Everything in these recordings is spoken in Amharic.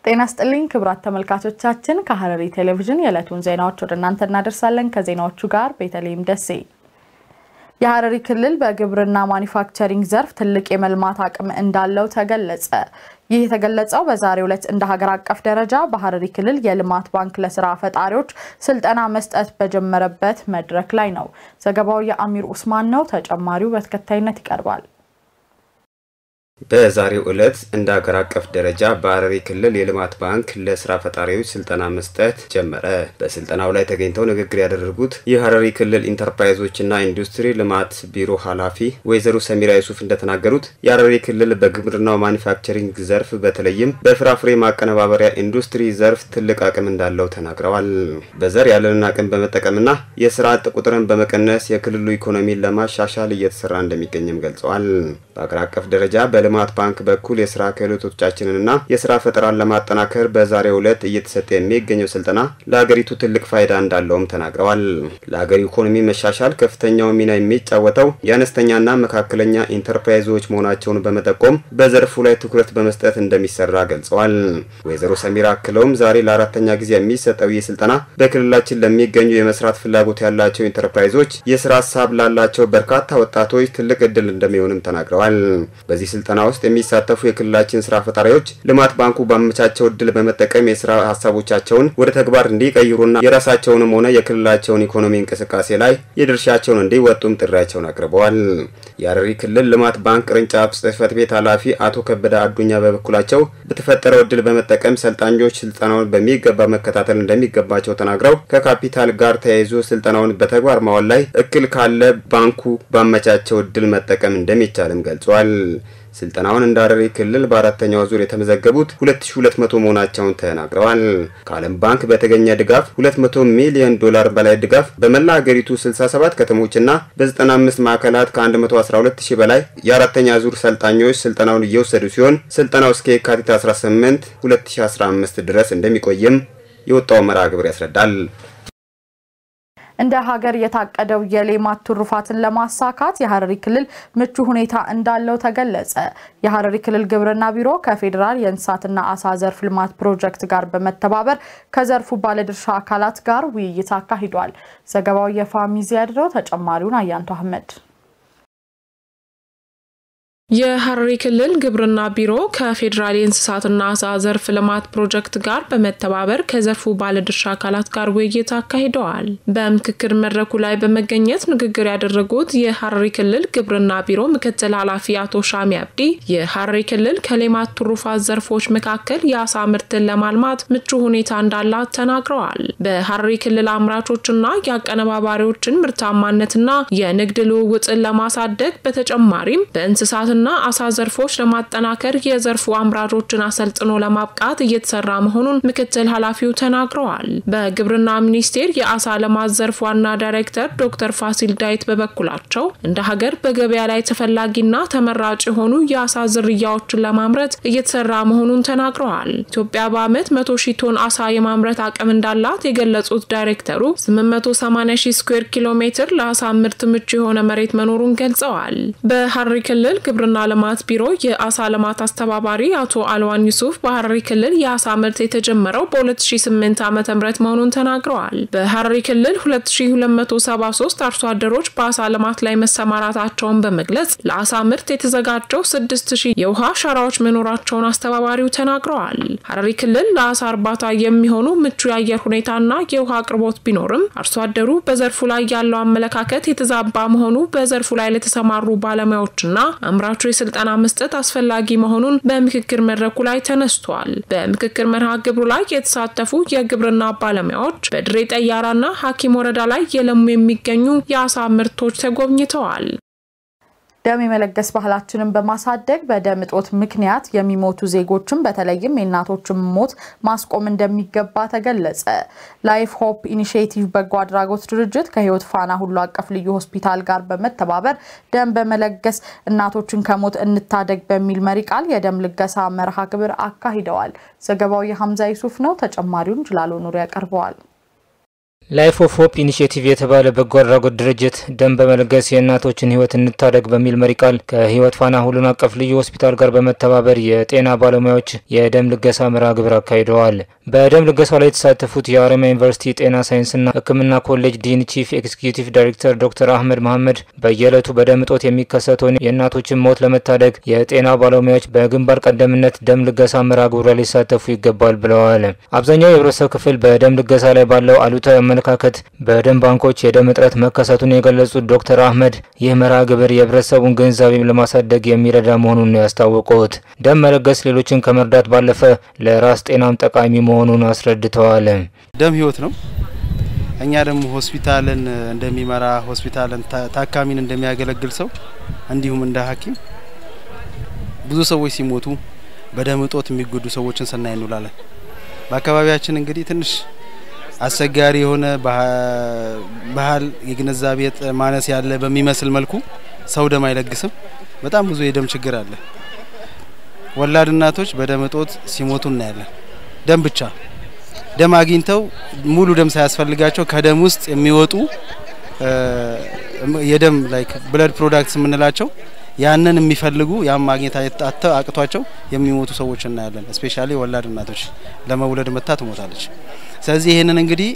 ጤና ስጥልኝ ክቡራት ተመልካቾቻችን፣ ከሐረሪ ቴሌቪዥን የዕለቱን ዜናዎች ወደ እናንተ እናደርሳለን። ከዜናዎቹ ጋር ቤተልሔም ደሴ። የሐረሪ ክልል በግብርና ማኒፋክቸሪንግ ዘርፍ ትልቅ የመልማት አቅም እንዳለው ተገለጸ። ይህ የተገለጸው በዛሬው ዕለት እንደ ሀገር አቀፍ ደረጃ በሐረሪ ክልል የልማት ባንክ ለስራ ፈጣሪዎች ስልጠና መስጠት በጀመረበት መድረክ ላይ ነው። ዘገባው የአሚር ኡስማን ነው። ተጨማሪው በተከታይነት ይቀርባል። በዛሬው ዕለት እንደ ሀገር አቀፍ ደረጃ በሐረሪ ክልል የልማት ባንክ ለስራ ፈጣሪዎች ስልጠና መስጠት ጀመረ። በስልጠናው ላይ ተገኝተው ንግግር ያደረጉት የሐረሪ ክልል ኢንተርፕራይዞችና ኢንዱስትሪ ልማት ቢሮ ኃላፊ ወይዘሮ ሰሚራ ዩሱፍ እንደተናገሩት የሐረሪ ክልል በግብርናው ማኒፋክቸሪንግ ዘርፍ በተለይም በፍራፍሬ ማቀነባበሪያ ኢንዱስትሪ ዘርፍ ትልቅ አቅም እንዳለው ተናግረዋል። በዘር ያለንን አቅም በመጠቀምና የስራ አጥ ቁጥርን በመቀነስ የክልሉ ኢኮኖሚን ለማሻሻል እየተሰራ እንደሚገኝም ገልጸዋል። በአገር አቀፍ ደረጃ በልማት ባንክ በኩል የስራ ክህሎቶቻችንንና የስራ ፈጠራን ለማጠናከር በዛሬው ዕለት እየተሰጠ የሚገኘው ስልጠና ለሀገሪቱ ትልቅ ፋይዳ እንዳለውም ተናግረዋል። ለሀገር ኢኮኖሚ መሻሻል ከፍተኛው ሚና የሚጫወተው የአነስተኛና መካከለኛ ኢንተርፕራይዞች መሆናቸውን በመጠቆም በዘርፉ ላይ ትኩረት በመስጠት እንደሚሰራ ገልጸዋል። ወይዘሮ ሰሚራ አክለውም ዛሬ ለአራተኛ ጊዜ የሚሰጠው ይህ ስልጠና በክልላችን ለሚገኙ የመስራት ፍላጎት ያላቸው ኢንተርፕራይዞች የስራ ሀሳብ ላላቸው በርካታ ወጣቶች ትልቅ እድል እንደሚሆንም ተናግረዋል። በዚህ ስልጠና ውስጥ የሚሳተፉ የክልላችን ስራ ፈጣሪዎች ልማት ባንኩ ባመቻቸው እድል በመጠቀም የስራ ሀሳቦቻቸውን ወደ ተግባር እንዲቀይሩና የራሳቸውንም ሆነ የክልላቸውን ኢኮኖሚ እንቅስቃሴ ላይ የድርሻቸውን እንዲወጡም ጥሪያቸውን አቅርበዋል። የሐረሪ ክልል ልማት ባንክ ቅርንጫፍ ጽህፈት ቤት ኃላፊ አቶ ከበደ አዱኛ በበኩላቸው በተፈጠረው እድል በመጠቀም ሰልጣኞች ስልጠናውን በሚገባ መከታተል እንደሚገባቸው ተናግረው ከካፒታል ጋር ተያይዞ ስልጠናውን በተግባር ማዋል ላይ እክል ካለ ባንኩ ባመቻቸው እድል መጠቀም እንደሚቻልም ገልጿል። ስልጠናውን እንደ ሐረሪ ክልል በአራተኛው ዙር የተመዘገቡት 2200 መሆናቸውን ተናግረዋል። ከዓለም ባንክ በተገኘ ድጋፍ 200 ሚሊዮን ዶላር በላይ ድጋፍ በመላ ሀገሪቱ 67 ከተሞችና በ95 ማዕከላት ከ112 ሺህ በላይ የአራተኛ ዙር ሰልጣኞች ስልጠናውን እየወሰዱ ሲሆን ስልጠናው እስከ የካቲት 18 2015 ድረስ እንደሚቆይም የወጣው መርሃ ግብር ያስረዳል። እንደ ሀገር የታቀደው የሌማት ትሩፋትን ለማሳካት የሐረሪ ክልል ምቹ ሁኔታ እንዳለው ተገለጸ። የሐረሪ ክልል ግብርና ቢሮ ከፌዴራል የእንስሳትና አሳ ዘርፍ ልማት ፕሮጀክት ጋር በመተባበር ከዘርፉ ባለድርሻ አካላት ጋር ውይይት አካሂዷል። ዘገባው የፋሚዚ ያድረው። ተጨማሪውን አያንቱ አህመድ የሐረሪ ክልል ግብርና ቢሮ ከፌዴራል የእንስሳትና አሳ ዘርፍ ልማት ፕሮጀክት ጋር በመተባበር ከዘርፉ ባለድርሻ አካላት ጋር ውይይት አካሂደዋል። በምክክር መድረኩ ላይ በመገኘት ንግግር ያደረጉት የሐረሪ ክልል ግብርና ቢሮ ምክትል ኃላፊ አቶ ሻሚ አብዲ የሐረሪ ክልል ከሌማት ትሩፋት ዘርፎች መካከል የአሳ ምርትን ለማልማት ምቹ ሁኔታ እንዳላት ተናግረዋል። በሐረሪ ክልል አምራቾችና የአቀነባባሪዎችን ምርታማነትና የንግድ ልውውጥን ለማሳደግ በተጨማሪም በእንስሳት ና አሳ ዘርፎች ለማጠናከር የዘርፉ አምራቾችን አሰልጥኖ ለማብቃት እየተሰራ መሆኑን ምክትል ኃላፊው ተናግረዋል። በግብርና ሚኒስቴር የአሳ ልማት ዘርፍ ዋና ዳይሬክተር ዶክተር ፋሲል ዳዊት በበኩላቸው እንደ ሀገር በገበያ ላይ ተፈላጊና ተመራጭ የሆኑ የአሳ ዝርያዎችን ለማምረት እየተሰራ መሆኑን ተናግረዋል። ኢትዮጵያ በዓመት መቶ ሺህ ቶን አሳ የማምረት አቅም እንዳላት የገለጹት ዳይሬክተሩ 880 ሺህ ስኩዌር ኪሎ ሜትር ለአሳ ምርት ምቹ የሆነ መሬት መኖሩን ገልጸዋል። በሐረሪ ክልል ግብርና ልማት ቢሮ የአሳ ልማት አስተባባሪ አቶ አልዋን ዩሱፍ በሐረሪ ክልል የአሳ ምርት የተጀመረው በ2008 ዓ ም መሆኑን ተናግረዋል። በሐረሪ ክልል 2273 አርሶ አደሮች በአሳ ልማት ላይ መሰማራታቸውን በመግለጽ ለአሳ ምርት የተዘጋጀው 6000 የውሃ ሸራዎች መኖራቸውን አስተባባሪው ተናግረዋል። ሐረሪ ክልል ለአሳ እርባታ የሚሆኑ ምቹ የአየር ሁኔታና የውሃ አቅርቦት ቢኖርም አርሶ አደሩ በዘርፉ ላይ ያለው አመለካከት የተዛባ መሆኑ በዘርፉ ላይ ለተሰማሩ ባለሙያዎችና አምራቹ የስልጠና መስጠት አስፈላጊ መሆኑን በምክክር መድረኩ ላይ ተነስቷል። በምክክር መርሃ ግብሩ ላይ የተሳተፉ የግብርና ባለሙያዎች በድሬ ጠያራና ሐኪም ወረዳ ላይ የለሙ የሚገኙ የአሳ ምርቶች ተጎብኝተዋል። ደም የመለገስ ባህላችንን በማሳደግ በደም እጦት ምክንያት የሚሞቱ ዜጎችን በተለይም የእናቶችን ሞት ማስቆም እንደሚገባ ተገለጸ። ላይፍ ሆፕ ኢኒሽቲቭ በጎ አድራጎት ድርጅት ከህይወት ፋና ሁሉ አቀፍ ልዩ ሆስፒታል ጋር በመተባበር ደም በመለገስ እናቶችን ከሞት እንታደግ በሚል መሪ ቃል የደም ልገሳ መርሃ ግብር አካሂደዋል። ዘገባው የሀምዛ ይሱፍ ነው። ተጨማሪውን ጅላሎ ኑሪ ያቀርበዋል። ላይፍ ኦፍ ሆፕ ኢኒሽቲቭ የተባለ በጎ አድራጎት ድርጅት ደም በመለገስ የእናቶችን ሕይወት እንታደግ በሚል መሪ ቃል ከሕይወት ፋና ሁሉን አቀፍ ልዩ ሆስፒታል ጋር በመተባበር የጤና ባለሙያዎች የደም ልገሳ መርሃ ግብር አካሂደዋል። በደም ልገሳው ላይ የተሳተፉት የሀረማያ ዩኒቨርሲቲ ጤና ሳይንስና ሕክምና ኮሌጅ ዲን ቺፍ ኤክስኪዩቲቭ ዳይሬክተር ዶክተር አህመድ መሐመድ በየዕለቱ በደም እጦት የሚከሰተውን የእናቶችን ሞት ለመታደግ የጤና ባለሙያዎች በግንባር ቀደምነት ደም ልገሳ መርሃ ግብሩ ላይ ሊሳተፉ ይገባል ብለዋል። አብዛኛው የህብረተሰብ ክፍል በደም ልገሳ ላይ ባለው አሉታዊ አመለካከት በደም ባንኮች የደም እጥረት መከሰቱን የገለጹት ዶክተር አህመድ ይህ መርሃ ግብር የህብረተሰቡን ግንዛቤ ለማሳደግ የሚረዳ መሆኑን ነው ያስታወቁት። ደም መለገስ ሌሎችን ከመርዳት ባለፈ ለራስ ጤናም ጠቃሚ መሆኑን አስረድተዋል። ደም ህይወት ነው። እኛ ደግሞ ሆስፒታልን እንደሚመራ ሆስፒታልን ታካሚን እንደሚያገለግል ሰው እንዲሁም እንደ ሐኪም ብዙ ሰዎች ሲሞቱ በደም እጦት የሚጎዱ ሰዎችን ስናይ እንውላለን። በአካባቢያችን እንግዲህ ትንሽ አስቸጋሪ የሆነ ባህል የግንዛቤ ማነስ ያለ በሚመስል መልኩ ሰው ደም አይለግስም። በጣም ብዙ የደም ችግር አለ። ወላድ እናቶች በደም እጦት ሲሞቱ እናያለን። ደም ብቻ ደም አግኝተው ሙሉ ደም ሳያስፈልጋቸው ከደም ውስጥ የሚወጡ የደም ላይክ ብለድ ፕሮዳክትስ የምንላቸው ያንን የሚፈልጉ ያም ማግኘት አጥተው አቅቷቸው የሚሞቱ ሰዎች እናያለን። እስፔሻሊ ወላድ እናቶች ለመውለድ መታ ትሞታለች። ስለዚህ ይህንን እንግዲህ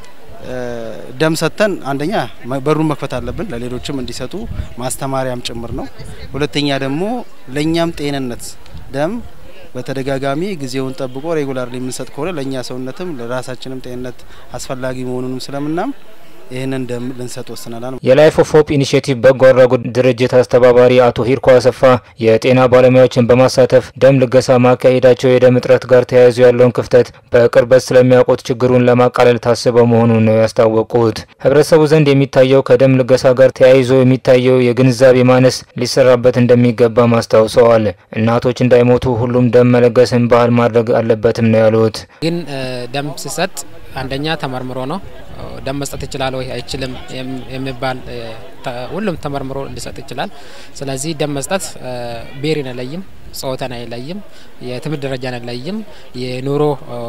ደም ሰጥተን አንደኛ በሩን መክፈት አለብን፣ ለሌሎችም እንዲሰጡ ማስተማሪያም ጭምር ነው። ሁለተኛ ደግሞ ለእኛም ጤንነት ደም በተደጋጋሚ ጊዜውን ጠብቆ ሬጉላር የምንሰጥ ከሆነ ለእኛ ሰውነትም ለራሳችንም ጤንነት አስፈላጊ መሆኑንም ስለምናም ይህንን ደም ልንሰጥ ወስነናል። የላይፍ ኦፍ ሆፕ ኢኒሽቲቭ በጎ አድራጎት ድርጅት አስተባባሪ አቶ ሂርኮ አሰፋ የጤና ባለሙያዎችን በማሳተፍ ደም ልገሳ ማካሄዳቸው የደም እጥረት ጋር ተያይዞ ያለውን ክፍተት በቅርበት ስለሚያውቁት ችግሩን ለማቃለል ታስበው መሆኑን ነው ያስታወቁት። ህብረተሰቡ ዘንድ የሚታየው ከደም ልገሳ ጋር ተያይዞ የሚታየው የግንዛቤ ማነስ ሊሰራበት እንደሚገባም አስታውሰዋል። እናቶች እንዳይሞቱ ሁሉም ደም መለገስን ባህል ማድረግ አለበትም ነው ያሉት። ግን ደም ሲሰጥ አንደኛ ተመርምሮ ነው ደም መስጠት ይችላል ወይ አይችልም የሚባል ሁሉም ተመርምሮ ሊሰጥ ይችላል። ስለዚህ ደም መስጠት ብሔርን አይለይም፣ ጾታን አይለይም፣ የትምህርት ደረጃን አይለይም፣ የኑሮ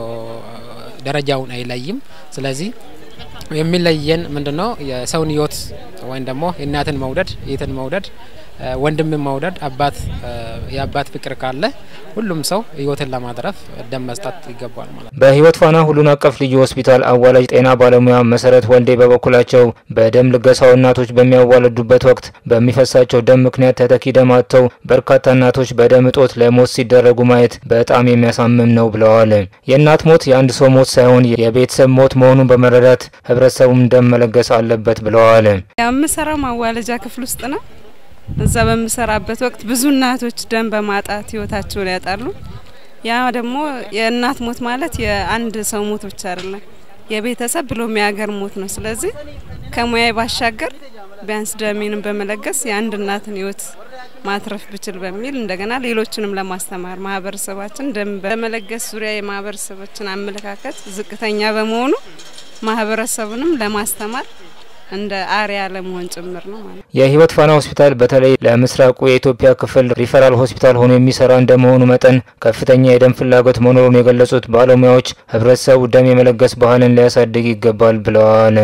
ደረጃውን አይለይም። ስለዚህ የሚለየን ምንድነው? የሰውን ህይወት ወይም ደግሞ እናትን መውደድ፣ የትን መውደድ ወንድምን መውደድ አባት የአባት ፍቅር ካለ ሁሉም ሰው ህይወትን ለማትረፍ ደም መስጠት ይገባል ማለት ነው። በህይወት ፋና ሁሉን አቀፍ ልዩ ሆስፒታል አዋላጅ ጤና ባለሙያ መሰረት ወልዴ በበኩላቸው በደም ልገሳው እናቶች በሚያዋልዱበት ወቅት በሚፈሳቸው ደም ምክንያት ተተኪ ደም አጥተው በርካታ እናቶች በደም እጦት ለሞት ሲደረጉ ማየት በጣም የሚያሳምም ነው ብለዋል። የእናት ሞት የአንድ ሰው ሞት ሳይሆን የቤተሰብ ሞት መሆኑን በመረዳት ህብረተሰቡም ደም መለገስ አለበት ብለዋል። የምሰራው ማዋለጃ ክፍል ውስጥ ነው። እዛ በምሰራበት ወቅት ብዙ እናቶች ደም በማጣት ህይወታቸውን ያጣሉ። ያ ደግሞ የእናት ሞት ማለት የአንድ ሰው ሞት ብቻ አይደለም፣ የቤተሰብ ብሎም የሀገር ሞት ነው። ስለዚህ ከሙያዬ ባሻገር ቢያንስ ደሜንም በመለገስ የአንድ እናትን ህይወት ማትረፍ ብችል በሚል እንደገና ሌሎችንም ለማስተማር ማህበረሰባችን ደም በመለገስ ዙሪያ የማህበረሰባችን አመለካከት ዝቅተኛ በመሆኑ ማህበረሰቡንም ለማስተማር እንደ አሪያ ለመሆን ጭምር ነው ማለት ነው። የህይወት ፋና ሆስፒታል በተለይ ለምስራቁ የኢትዮጵያ ክፍል ሪፈራል ሆስፒታል ሆኖ የሚሰራ እንደመሆኑ መጠን ከፍተኛ የደም ፍላጎት መኖሩን የገለጹት ባለሙያዎች ህብረተሰቡ ደም የመለገስ ባህልን ሊያሳድግ ይገባል ብለዋል።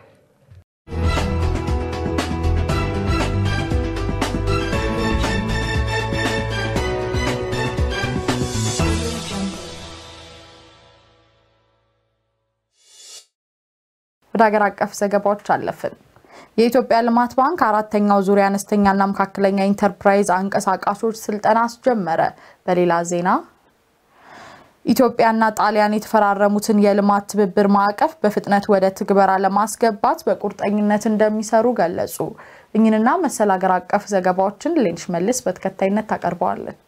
ወደ ሀገር አቀፍ ዘገባዎች አለፍን። የኢትዮጵያ ልማት ባንክ አራተኛው ዙሪያ አነስተኛና መካከለኛ ኢንተርፕራይዝ አንቀሳቃሾች ስልጠና አስጀመረ። በሌላ ዜና ኢትዮጵያና ጣሊያን የተፈራረሙትን የልማት ትብብር ማዕቀፍ በፍጥነት ወደ ትግበራ ለማስገባት በቁርጠኝነት እንደሚሰሩ ገለጹ። እኝንና መሰል ሀገር አቀፍ ዘገባዎችን ሌንሽ መልስ በተከታይነት ታቀርበዋለች።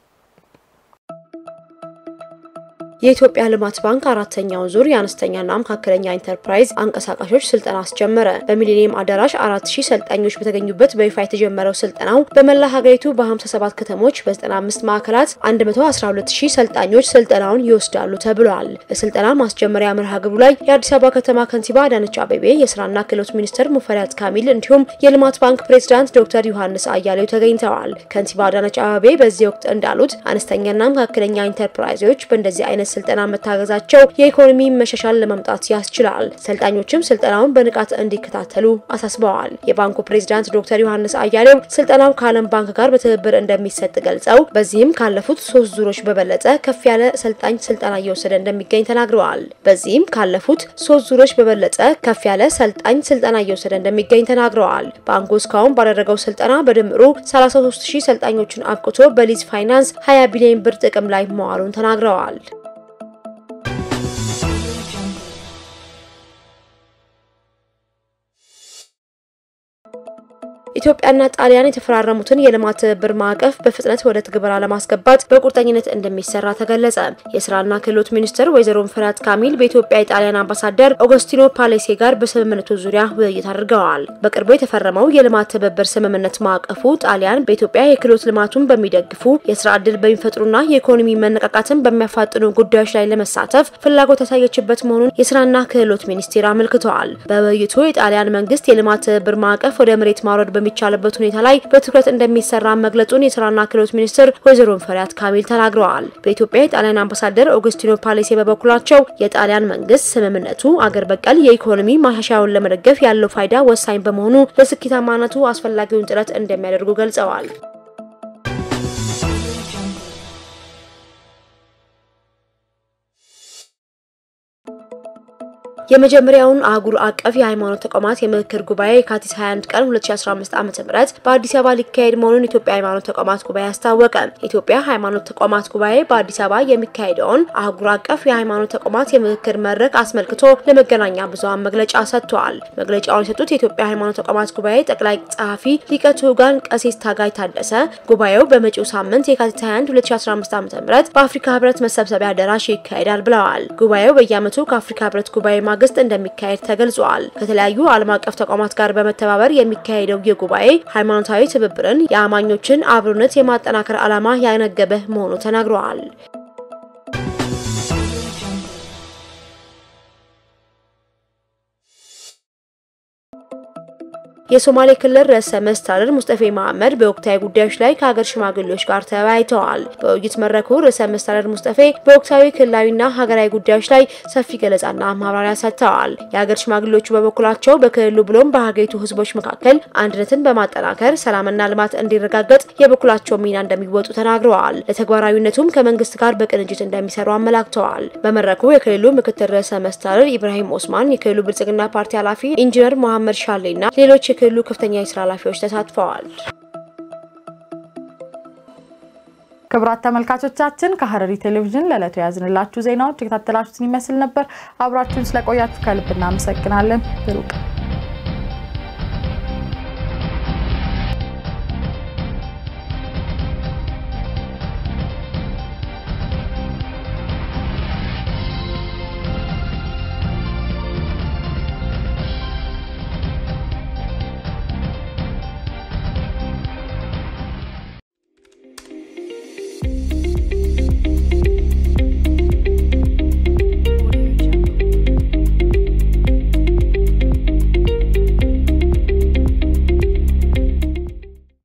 የኢትዮጵያ ልማት ባንክ አራተኛውን ዙር የአነስተኛና መካከለኛ ኢንተርፕራይዝ አንቀሳቃሾች ስልጠና አስጀመረ። በሚሊኒየም አዳራሽ አራት ሺህ ሰልጣኞች በተገኙበት በይፋ የተጀመረው ስልጠናው በመላ ሀገሪቱ በ57 ከተሞች በ95 ማዕከላት 112 ሺህ ሰልጣኞች ስልጠናውን ይወስዳሉ ተብሏል። በስልጠና ማስጀመሪያ መርሃ ግብሩ ላይ የአዲስ አበባ ከተማ ከንቲባ አዳነች አቤቤ፣ የስራና ክህሎት ሚኒስትር ሙፈሪያት ካሚል እንዲሁም የልማት ባንክ ፕሬዚዳንት ዶክተር ዮሐንስ አያሌው ተገኝተዋል። ከንቲባ አዳነች አቤቤ በዚህ ወቅት እንዳሉት አነስተኛና መካከለኛ ኢንተርፕራይዞች በእንደዚህ አይነት ስልጠና መታገዛቸው የኢኮኖሚ መሻሻል ለማምጣት ያስችላል። ሰልጣኞችም ስልጠናውን በንቃት እንዲከታተሉ አሳስበዋል። የባንኩ ፕሬዚዳንት ዶክተር ዮሐንስ አያሌው ስልጠናው ከዓለም ባንክ ጋር በትብብር እንደሚሰጥ ገልጸው በዚህም ካለፉት ሶስት ዙሮች በበለጠ ከፍ ያለ ሰልጣኝ ስልጠና እየወሰደ እንደሚገኝ ተናግረዋል። በዚህም ካለፉት ሶስት ዙሮች በበለጠ ከፍ ያለ ሰልጣኝ ስልጠና እየወሰደ እንደሚገኝ ተናግረዋል። ባንኩ እስካሁን ባደረገው ስልጠና በድምሩ 33 ሺህ ሰልጣኞችን አብቅቶ በሊዝ ፋይናንስ 20 ቢሊዮን ብር ጥቅም ላይ መዋሉን ተናግረዋል። ኢትዮጵያና ጣሊያን የተፈራረሙትን የልማት ትብብር ማዕቀፍ በፍጥነት ወደ ትግበራ ለማስገባት በቁርጠኝነት እንደሚሰራ ተገለጸ። የስራና ክህሎት ሚኒስትር ወይዘሮ ፍሬያት ካሚል በኢትዮጵያ የጣሊያን አምባሳደር ኦገስቲኖ ፓሌሴ ጋር በስምምነቱ ዙሪያ ውይይት አድርገዋል። በቅርቡ የተፈረመው የልማት ትብብር ስምምነት ማዕቀፉ ጣሊያን በኢትዮጵያ የክህሎት ልማቱን በሚደግፉ የስራ ዕድል በሚፈጥሩና የኢኮኖሚ መነቃቃትን በሚያፋጥኑ ጉዳዮች ላይ ለመሳተፍ ፍላጎት ያሳየችበት መሆኑን የስራና ክህሎት ሚኒስቴር አመልክተዋል። በውይይቱ የጣሊያን መንግስት የልማት ትብብር ማዕቀፍ ወደ መሬት ማውረድ በሚቻልበት ሁኔታ ላይ በትኩረት እንደሚሰራ መግለጹን የስራና ክህሎት ሚኒስትር ወይዘሮ ፍሬያት ካሚል ተናግረዋል። በኢትዮጵያ የጣሊያን አምባሳደር ኦገስቲኖ ፓሌሴ በበኩላቸው የጣሊያን መንግስት ስምምነቱ አገር በቀል የኢኮኖሚ ማሻሻያውን ለመደገፍ ያለው ፋይዳ ወሳኝ በመሆኑ ለስኬታማነቱ አስፈላጊውን ጥረት እንደሚያደርጉ ገልጸዋል። የመጀመሪያውን አህጉር አቀፍ የሃይማኖት ተቋማት የምክክር ጉባኤ የካቲት 21 ቀን 2015 ዓ.ም በአዲስ አበባ ሊካሄድ መሆኑን የኢትዮጵያ ሃይማኖት ተቋማት ጉባኤ አስታወቀ። የኢትዮጵያ ሃይማኖት ተቋማት ጉባኤ በአዲስ አበባ የሚካሄደውን አህጉር አቀፍ የሃይማኖት ተቋማት የምክክር መድረክ አስመልክቶ ለመገናኛ ብዙሃን መግለጫ ሰጥተዋል። መግለጫውን የሰጡት የኢትዮጵያ ሃይማኖት ተቋማት ጉባኤ ጠቅላይ ጸሐፊ ሊቀ ትጉሃን ቀሲስ ታጋይ ታደሰ ጉባኤው በመጪው ሳምንት የካቲት 21 2015 ዓ.ም በአፍሪካ ህብረት መሰብሰቢያ አዳራሽ ይካሄዳል ብለዋል። ጉባኤው በየዓመቱ ከአፍሪካ ህብረት ጉባኤ ማግስት እንደሚካሄድ ተገልጿል። ከተለያዩ ዓለም አቀፍ ተቋማት ጋር በመተባበር የሚካሄደው ይህ ጉባኤ ሃይማኖታዊ ትብብርን፣ የአማኞችን አብሮነት የማጠናከር ዓላማ ያነገበ መሆኑ ተናግረዋል። የሶማሌ ክልል ርዕሰ መስተዳድር ሙስጠፌ መሐመድ በወቅታዊ ጉዳዮች ላይ ከሀገር ሽማግሌዎች ጋር ተወያይተዋል። በውይይት መድረኩ ርዕሰ መስተዳድር ሙስጠፌ በወቅታዊ ክልላዊና ሀገራዊ ጉዳዮች ላይ ሰፊ ገለጻና ማብራሪያ ሰጥተዋል። የሀገር ሽማግሌዎቹ በበኩላቸው በክልሉ ብሎም በሀገሪቱ ህዝቦች መካከል አንድነትን በማጠናከር ሰላምና ልማት እንዲረጋገጥ የበኩላቸው ሚና እንደሚወጡ ተናግረዋል። ለተግባራዊነቱም ከመንግስት ጋር በቅንጅት እንደሚሰሩ አመላክተዋል። በመድረኩ የክልሉ ምክትል ርዕሰ መስተዳድር ኢብራሂም ኦስማን፣ የክልሉ ብልጽግና ፓርቲ ኃላፊ ኢንጂነር መሐመድ ሻሌና ሌሎች የክልሉ ከፍተኛ የስራ ኃላፊዎች ተሳትፈዋል። ክቡራት ተመልካቾቻችን ከሐረሪ ቴሌቪዥን ለዕለቱ የያዝንላችሁ ዜናዎች የከታተላችሁትን ይመስል ነበር። አብራችሁን ስለቆያችሁ ከልብ እናመሰግናለን። ብሩቅ